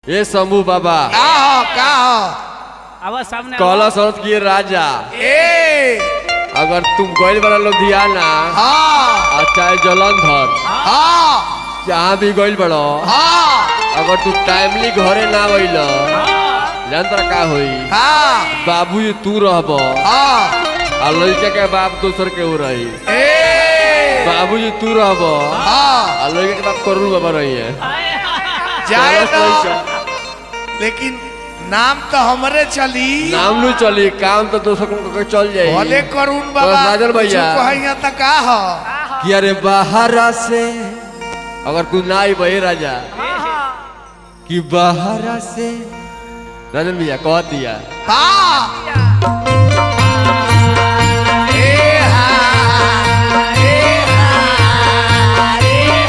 ए शंभू बाबा का हो का हो आवाज सामने कहला सरत की राजा ए अगर तुम गइल बड़ा लुधियाना हाँ और चाहे जलंधर हाँ जहाँ भी गइल बड़ो हाँ अगर तू टाइमली घरे ना अइल जान तोरा का होई हाँ बाबूजी तू रहब हाँ आ लड़का के बाप दोसर के ऊ रही ए बाबूजी तू रहब हाँ आ लड़का के बाप करुण बाबा रही है जाए चलत तो लइका। लेकिन नाम तो हमरे चली नाम नु चली काम तो दोसर को चल जाई भले करुण तो बाबा राजन भैया। कहिया तो का हो कि अरे बाहरा से अगर तू ना आई बहे राजा कि बाहरा से राजन भैया कह दिया हाँ ए हाँ ए हाँ ए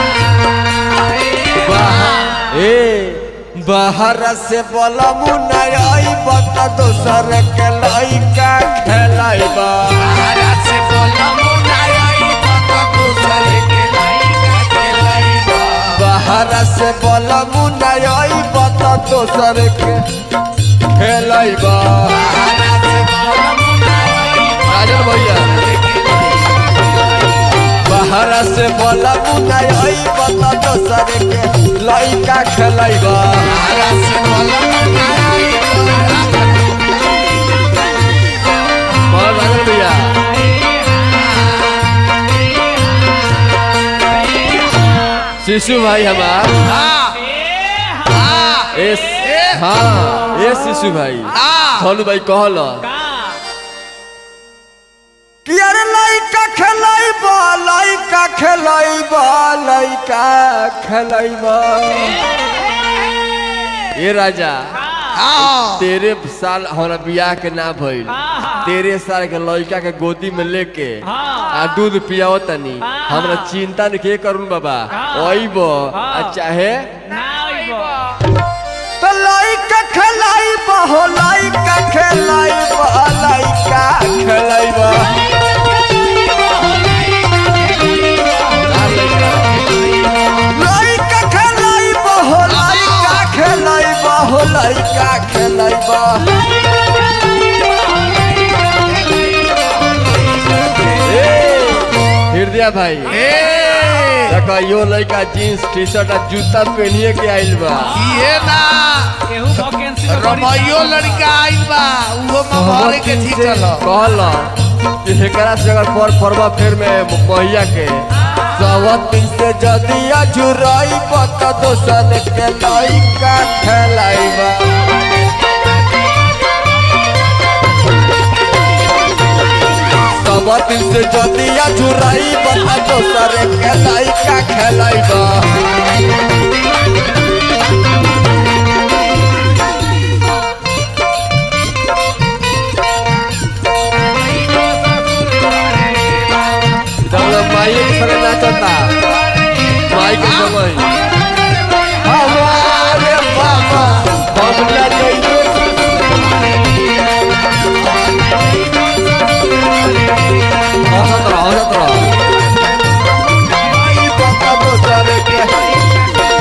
बाहर ए बाहरा से बोला मुन्ना आई बता दोसर के लइका खेलाइबा बाहरा से बोला मुनाई पता दूसरे के लइका के लइका बाहरा से बोला मुन्ना आई बता दोसर के खेलाइबा बाहरा से बोला मुनाई राजन भैया बाहरा से बोला मुन्ना आई बता दोसर के लइका खेलाइबा बाहरा से बोला मुनाई बोल राजन भैया शिशु भाई हमार हाँ हाँ एस हाँ ए शिशु भाई हाँ सोनू भाई कहल कि अरे लइका खेलाइबा लइका खेलाइबा लइका खेलाइबा ए राजा हाँ तेरे साल हमारा बियाह के ना भइल तेरे साल के लड़का के गोदी में लेके आ दूध पियाओ तनी हमरा चिंता नहीं के करूँ बाबा ओइबो आ चाहे तो लइका खेलाइबा हो लइका खेलाइबा लइका खेलाइबा लइका खेलाइबा हो लइका खेलाइबा हो लइका खेलाइबा ए, हृदय भाई ए देखो यो लड़का जीन्स टी शर्ट आ जूता पहनिए के आइल बा ये ना केहू वैकेंसी में बड़ी- रमैयो लड़का आइल बा उहो मवारे के थी चलो कहल कि एकरा से अगर पर परवा फेर में महिया के सवत दिन से जदी अजुराई पत दोसन के लइका खेलाइबा सवत दिन से जदी अजुराई पत दोसर के लइका खेलाइबा जब माई के संगे नाचता माई के समय हमारे बाबा बबला जइयो हंसत रह हंसत रह माई बाबा दोसर के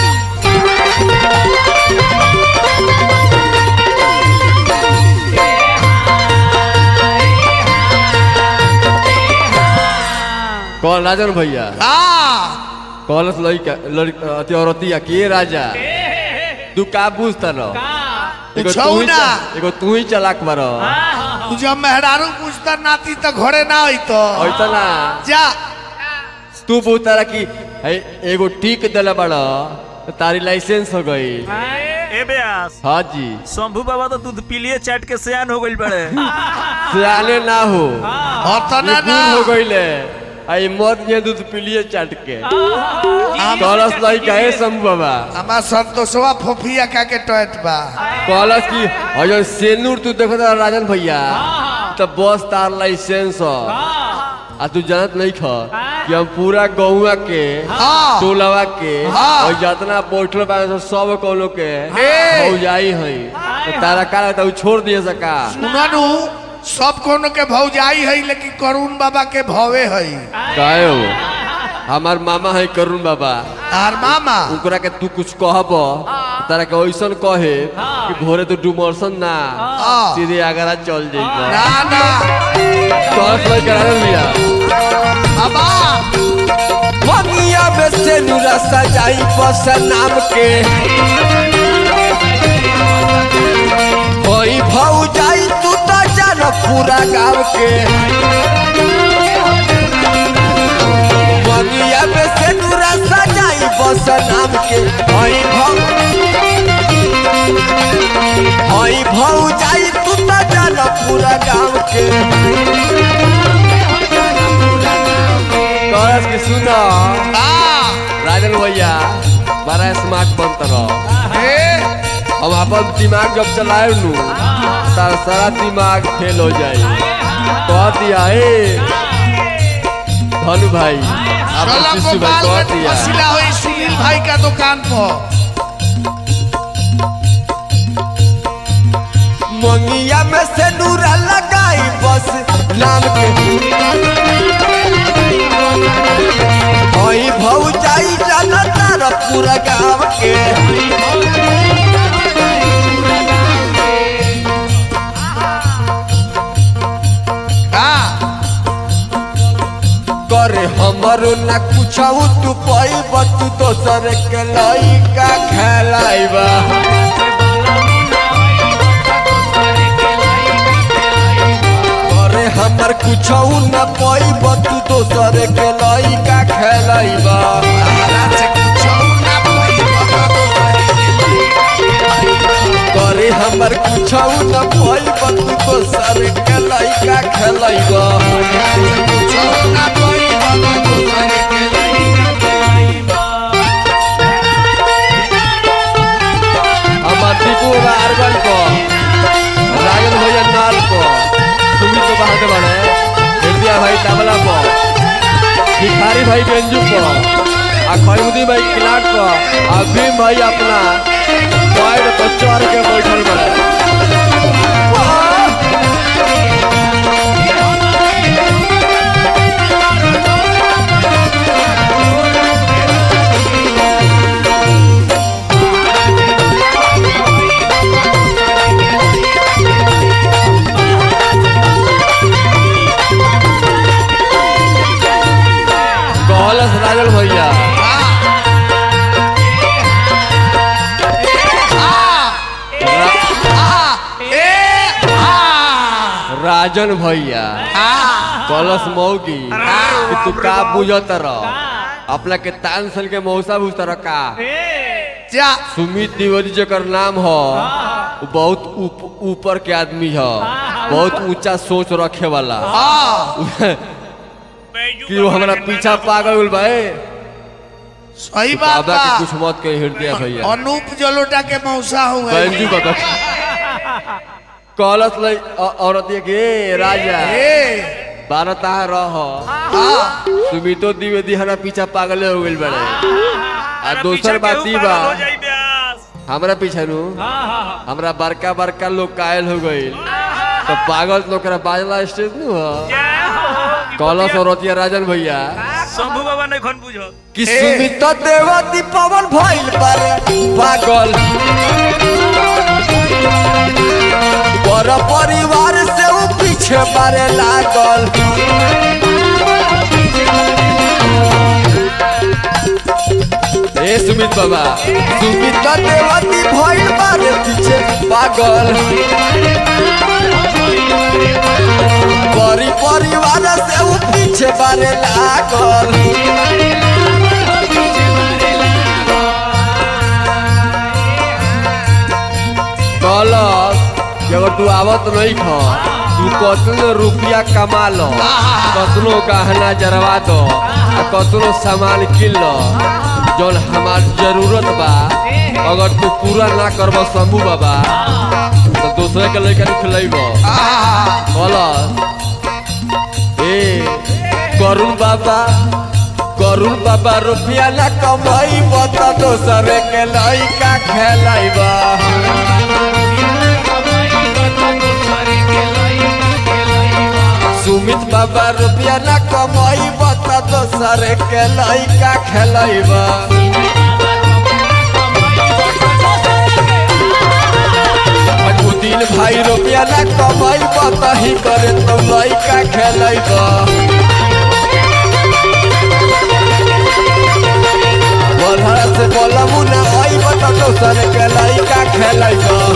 कौन राजन भैया हाँ कॉलस लड़का लड़का अति औरतिया के राजा तू का बुझता न एगो पूछौ तू ही ना। च- एगो तू ही चलाक बार तू जब मेहरारू पूछता नाती तो घरे ना आई तो ऐसा ना जा तू पूछता कि है एगो टीक दिला बड़ तो तारी लाइसेंस हो गई ए ब्यास हाँ जी शंभू बाबा तो दूध पीलिए चाट के सियान हो गइल बड़े सियाने ना हो अतना ये ना बूढ़ हो गईले आई मत ये दूध पिलिए चाट के कॉलस लड़का है शंभू बाबा हमार संतोषवा फोफिया का के टोट बा कॉलस की अजय सेनूर तू देखो तो राजन भैया तो बस तार लाइसेंस हो आ तू जानत नहीं ख कि हम पूरा गौवा के हाँ। टोलवा के हाँ। और जितना बैठल बा सब कोनो के ए। भौजाई है तो तारा का लगता है उ छोड़ दिए सका सुननु सब कोनो के भौजाई है लेकिन करुण बाबा के भवे है काहे हो हमार मामा है करुण बाबा तार मामा ओकरा के तू कुछ कहब तारा के ऐसन कहे कि भोरे तो डुमरसन ना हाँ। सीधे आगरा चल जाइबा ना ना टॉर्च लाइट करा लिया बाबा ममिया में से नुरा सजाई बस नाम के होई भौ जाई तू तो जान पूरा गांव के ममिया में से नुरा सजाई बस नाम के होई भौ होई भौ जाई तू तो जान पूरा गांव के कहस कि सुना आ राजन भैया बड़ा स्मार्ट बनता रहो ए हम अपन दिमाग जब चलाए नू तार सारा दिमाग फेल हो जाई कह दिया ए धनु भाई अपन चलो शिशु भाई गोपाल कह में दिया फसिला हुई सुनील भाई का दुकान पर मंगिया में से नूरा लगाई बस नाम के होई भौ जाई जाना तार पूरा गाँव के आ करे हमरो ना कुछ तू पैब तू दोसर के लइका खेलाइबा करे हमर कुछ ना पैब तू दोसर के लइका खेलाइबा तारा से कुछ ना कोई करे हमर कुछ ना पैब तू दोसर के लइका खेलाइबा कुछ ना कोई दूसरे के हमार दीपू बा अरगन को राजन भैया नाल को सुमित तो बहादुर बने हृदय भाई तबला को भिखारी भाई बेंजू को आ खैमुदी भाई किलाट को आ भीम भाई अपना पैर पर चढ़ के बैठल बने कहलस राजन भैया राजन भैया कलश मौगी कि तू का बुझत रह अपना के तान सन के मौसा बुझत रह का जा सुमित द्विवेदी जकर नाम ह वो बहुत ऊप- ऊपर के आदमी ह बहुत ऊंचा सोच रखे वाला कि वो हमारा पीछा पागल होल बा ए। सही तू बात बाबा के बा कुछ मत कही हृदय भैया अनूप जलोटा के मौसा हुए बैंजू का कलश लई औ- औरत ये के "ए, राजा ए बारता रह आ सुमितो द्विवेदी हमारा पीछा पागल हो गइल बड़े आ दोसर बात ई बा हमरा पीछे नु हमरा बड़का बड़का लोग कायल हो गइल तो पागल लोग करा बाजला स्टेज नु ह कलश औरतिया राजन भैया शंभू बाबा नहीं खन बुझो कि सुमित देवती पवन भइल बारे पागल पर परिवार से उ पीछे बारे लागल ए सुमित बाबा सुमित देवती भइल बारे पीछे पागल परि परिवार से उ पीछे बारे लागल कहलस कि अगर तू आवत नहीं ख तू कतनो रुपया कमा लो कतनो गहना जरवा दो आ कतनो सामान किन लो जौन हमार जरूरत बा अगर तू पूरा ना करब शंभू बाबा तो दूसरे के लड़का खिलेब कहलस ए करुण बाबा करुण बाबा रुपया ना कमाई बता दोसरे के लड़का खेलाइबा सुमित बाबा रुपया ना कमाई बता दोसर के लइका खेलैबा दू दिन भाई रुपया ना कमैबा तही करे तो लइका खेलैबा बोलहरा से बोलबू ना अइबा तो दोसर के लइका खेलैबा